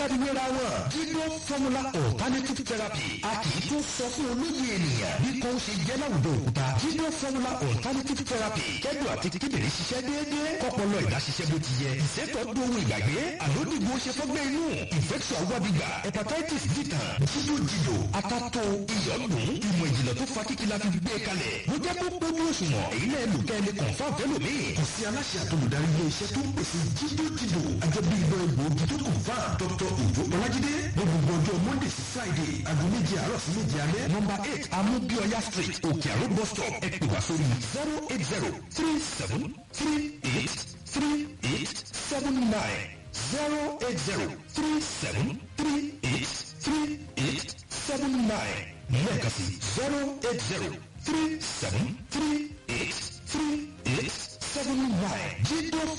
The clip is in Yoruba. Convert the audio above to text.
káríwéra wọn jídó formula alternative therapy a kì í tó sọ fún olóyè ènìyàn bí kò ṣe jẹ́ láwùjọ òkúta jídó formula alternative therapy kẹ́dùn àti kíndìnrín ṣiṣẹ́ déédéé kọ́pọ̀lọ́ ìdáṣiṣẹ́ bó ti yẹ ìṣètò dohun ìgbàgbé àlódìgbò ṣe fọ́gbẹ́ inú infection awọ́dìgbà hepatitis dìtàn jídó jìdò akátó iyọ̀dùn ìmọ̀ ìjìnlẹ̀ tó fa kíkí la fi gbé kalẹ̀ ló jẹ́ kó pójú òṣùwọ̀n èyí náà lò kẹ́ ẹ lè confam fẹ́lòmíì kò sí aláṣẹ àtolùdarí ilé iṣẹ́ tó ń pèsè jídó jìdò àjẹbí ìbọn egbòogi tó confam dr ojo ọlájídé ní gbogbo ọjọ́ monday sí friday aago méje àárọ̀ sí méje alẹ́ nọmba eight amúbíọ́yá street òkè àrò bus stop ẹ pè wá sórí zero eight zero three seven three eight three eight seven nine zero eight zero three seven three eight three eight seven nine lẹ́ẹ̀kan sí zero eight zero three seven three eight three eight seven nine jídó